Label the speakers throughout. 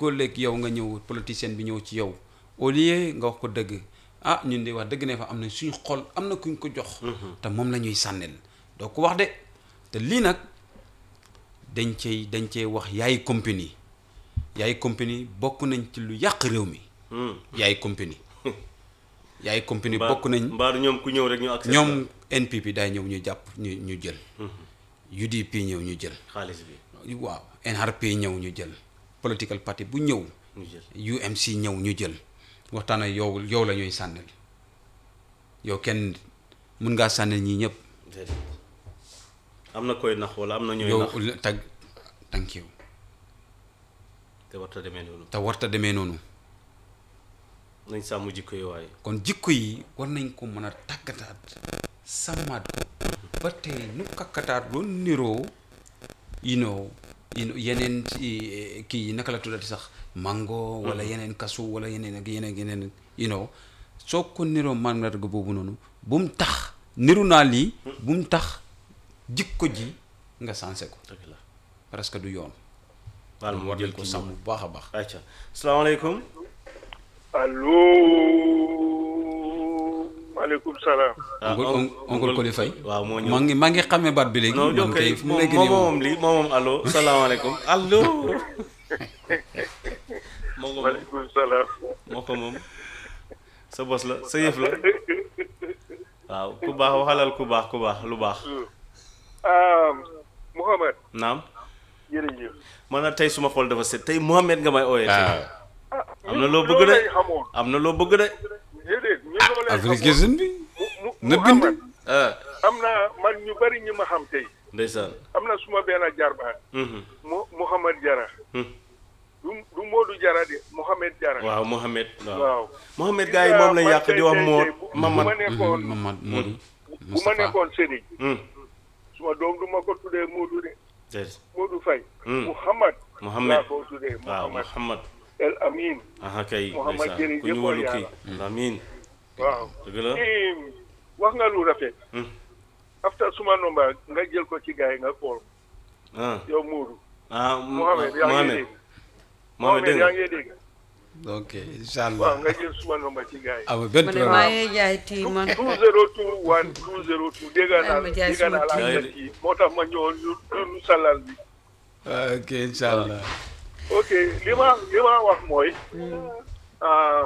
Speaker 1: léegoo léeg yow nga ñëw politicien bi ñëw ci yow au lieu nga wax ko dëgg ah ñun de wax dëgg ne fa am na suñu xol am na kuñ ko jox te moom la ñuy sànnil doo ko wax de te lii nag dañ cey dañ cey wax yaay compagnie yaay compagnie bokk nañ ci lu yàq réew mi yaay compagnie yaay compagnie bokk nañ
Speaker 2: mbaaru ñoom ku ñëw rek ñu accès
Speaker 1: ñoom NPP daay ñëw ñu jàpp ñu ñu jël UDP ñëw ñu jël
Speaker 2: xaalis bi
Speaker 1: waaw NRP ñëw ñu jël political party bu ñëw
Speaker 2: ñu jël
Speaker 1: UMC ñëw ñu jël waxtaan ak yow yow la ñuy sànnil yow kenn mun ngaa sànnil ñii ñëpp
Speaker 2: déedéet am na koy nax wala am na ñooy
Speaker 1: yow
Speaker 2: nax
Speaker 1: tag thank you
Speaker 2: te warta demee noonu
Speaker 1: te warta demee noonu
Speaker 2: nañ sàmm jikko yi waaye
Speaker 1: kon jikko yi war nañ ko mën a tàggataat sàmmaat ko ba tey nu kakkataat doon niroo you know you know, yeneen ci kii yi naka la tuddati sax mango wala yeneen kasu wala yeneen ak yeneen ak yeneen you know soo ko niroo mandarga boobu noonu bu mu tax niru naa lii bu mu tax jikko ji nga sensé ko
Speaker 2: dëgg la
Speaker 1: parce que du yoon
Speaker 2: baal ma
Speaker 1: war
Speaker 2: jël
Speaker 1: nañ ko
Speaker 2: ko
Speaker 1: sàmm bu baax a baax
Speaker 2: acca salaamaaleykum
Speaker 3: allo maaleykum salaam.
Speaker 1: oncle
Speaker 2: on-
Speaker 1: oncle Koli Faye
Speaker 2: waaw moo ñëw
Speaker 1: maa ngi maa ngi xamee baat bi léegi
Speaker 2: non
Speaker 1: man
Speaker 2: ok
Speaker 1: kay fu mu
Speaker 2: moom
Speaker 1: nekk
Speaker 2: moom
Speaker 1: nii moom
Speaker 2: moom lii moom moom allo salaamaaleykum allo moo ko moom
Speaker 3: maaleykum salaam.
Speaker 2: moo ko moom sa bos la sa yëf la waaw ku baax waxalal ku baax ku baax lu baax
Speaker 3: ah Mouhamed.
Speaker 2: naam
Speaker 3: jërëjëf.
Speaker 2: man na tey suma xol dafa set tey Mohamed nga may ooyee tey
Speaker 1: ah
Speaker 2: am na loo bëgg de
Speaker 3: lañ xamoon.
Speaker 2: am na loo bëgg de
Speaker 3: déedéet ñu loolu lañ
Speaker 1: application bi
Speaker 3: mu mu
Speaker 1: na bind
Speaker 3: Mouhamed
Speaker 2: ah
Speaker 3: am na man ñu bari ñi ma xam tey.
Speaker 2: ndeysaan
Speaker 3: am na suma benn jarbaat.
Speaker 2: Mhm.
Speaker 3: mu Mouhamed Jara.
Speaker 2: Hmm.
Speaker 3: du du Modou Jara de Mouhamed Jara.
Speaker 2: waaw Mohamed waaw
Speaker 3: waaw.
Speaker 2: Mohamed gars yi moom lañ yàq di wax moo
Speaker 3: bu
Speaker 2: Mamad
Speaker 3: ma nekkoon
Speaker 1: Mamad Modou
Speaker 3: bu ma
Speaker 1: Moustapha
Speaker 3: nekkoon Sédhiou.
Speaker 2: Hmm.
Speaker 3: suma doom du ma ko tuddee Modou de
Speaker 2: déedéet
Speaker 3: Modou Faye.
Speaker 2: Hmm.
Speaker 3: Mouhamed.
Speaker 2: Mohamed.
Speaker 3: laa ko tuddee
Speaker 2: waaw
Speaker 3: Mouhamed
Speaker 2: Mohamed
Speaker 3: El Amin.
Speaker 2: aha kay
Speaker 3: Mohamed
Speaker 2: ndeysaan
Speaker 3: jërëjëf
Speaker 2: ku ñu wóolu
Speaker 3: waay
Speaker 2: kii amiin
Speaker 3: waaw.
Speaker 2: dëgg la
Speaker 3: Eh, wax nga lu rafet.
Speaker 2: Hmm.
Speaker 3: after suma nomba nga jël ko ci gars yi nga xool
Speaker 2: ah
Speaker 3: yow Modou.
Speaker 2: ah
Speaker 3: Mohamed yaa ngi
Speaker 2: Mohamed
Speaker 3: dégg.
Speaker 2: Mohamed dégg
Speaker 3: yaa
Speaker 2: nga
Speaker 3: ngi dégg.
Speaker 1: ok incha
Speaker 3: waaw
Speaker 1: allah
Speaker 3: nga jël suma nomba ci gars yi.
Speaker 1: amul benn
Speaker 4: ma ne maa
Speaker 1: problème
Speaker 4: ngi jaay tii man
Speaker 3: 202 1 202 dégg naa
Speaker 4: ma jaay
Speaker 3: dégg
Speaker 4: suma
Speaker 3: naa la
Speaker 2: kii.
Speaker 3: nga kii moo tax ma ñëwoon ñu ñu salal bi.
Speaker 1: ok incha allah
Speaker 3: ok li ma li ma wax mooy. um,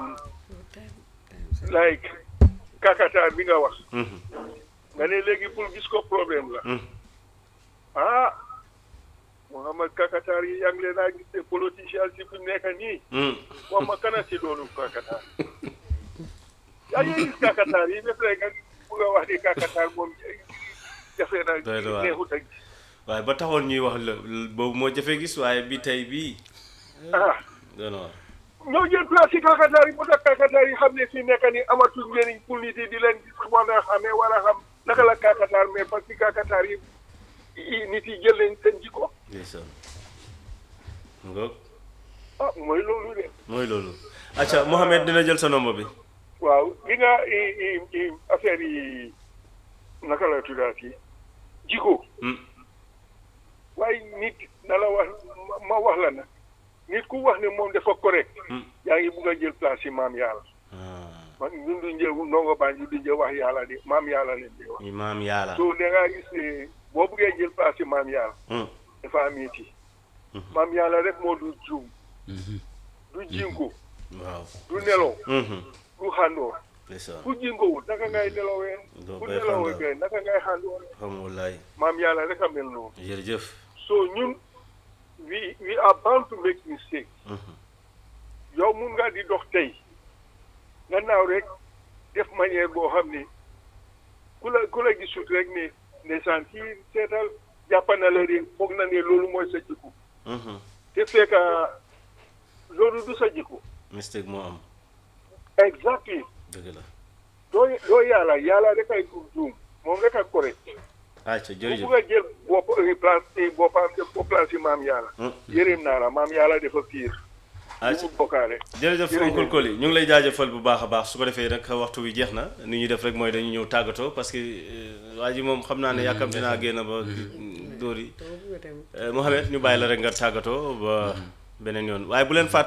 Speaker 3: like kakataar bi nga wax.
Speaker 2: Mhm.
Speaker 3: nga ne léegi pour gis ko problème la.
Speaker 2: Mhm.
Speaker 3: ah Mouhamed kakataar yi yaa ngi leen a gis ne politicien si bu nekk nii.
Speaker 2: Hmm.
Speaker 3: wax ma kana si doonu kakataar. yaa ngi gis kakataar yi def rek nga bugg a wax ni kakataar moom jafe na
Speaker 2: Doy na waar.
Speaker 3: neexut a gis.
Speaker 2: waaye ba taxoon ñuy wax la boobu moo jafe gis waaye bi tey bii
Speaker 3: ah
Speaker 2: doy na waar
Speaker 3: ñoo jël place yi kakataar yi moo tax kakataar yi xam ne fii nekk ni amatul njëriñ pour nit yi di leen gis war a xamee war a xam naka la kakataar mais parce que kakataar yi yi nit yi jël leen seen jikko
Speaker 2: ndeysaan ngoog
Speaker 3: ah mooy loolu de
Speaker 2: mooy loolu acca Mohamed dina jël sa nomba bi
Speaker 3: waaw li nga i i i affaire yi naka la tuddaati jikko
Speaker 2: Hmm.
Speaker 3: waaye nit na la wax ma- ma wax la nag nit ku wax ne moom dafa correct
Speaker 2: Hmm.
Speaker 3: yaa ngi bugg a jël place yi maam yàlla
Speaker 2: ah
Speaker 3: man ñun du njëw ndongo baa ñu du njëw wax yàlla de maam yàlla leen di wax
Speaker 2: imaam yàlla
Speaker 3: so da ngaa gis ne boo buggee jël place yi maam yàlla
Speaker 2: Hmm.
Speaker 3: dafa am iti maam yàlla rek moo du juum du jinko
Speaker 2: waaw
Speaker 3: du nelaw
Speaker 2: Mhm.
Speaker 3: du xàndoor
Speaker 2: ndeysaan
Speaker 3: ku jinkowul naka ngay nelawee
Speaker 2: Doo
Speaker 3: ku
Speaker 2: bay
Speaker 3: nelawee
Speaker 2: xàndoor.
Speaker 3: kay naka ngay xàndoor
Speaker 2: xam wallaay
Speaker 3: maam yàlla rek a mel noonu
Speaker 2: jërëjëf
Speaker 3: so ñun we we are bound to make mistake
Speaker 2: Mhm.
Speaker 3: yow mun nga di dox tey nga naaw rek def manière boo xam ne ku la ku la gisut rek ne ndeysaan kii seetal jàpp na la de foog na ne loolu mooy sa jikko
Speaker 2: Mhm.
Speaker 3: te fekk loolu du sa jikko
Speaker 2: mistake moo am
Speaker 3: exactly
Speaker 2: dëgg la
Speaker 3: doo doo yàlla yàlla rek ay juum moom rek ak correct
Speaker 2: acca
Speaker 3: bu
Speaker 2: jërëjëf
Speaker 3: bugg a jël bopp place boppam def ko place yi maam yàlla
Speaker 2: Hmm.
Speaker 3: yërëm naa la maam yàlla dafa fiir
Speaker 2: acca
Speaker 3: bu bokkaale
Speaker 2: jërëjëf
Speaker 3: Jërëjëf.
Speaker 2: oncle Koli ñu ngi lay jaajëfal bu baax a baax su ko defee nag waxtu bi jeex na ni ñuy def rek mooy dañu ñëw tàggatoo parce que euh, waa ji moom xam naa ne yàkkamti naa génn ba dóor yi Euh, Mohamed ñu bàyyi la rek nga tàggatoo ba beneen yoon waaye bu leen fàtte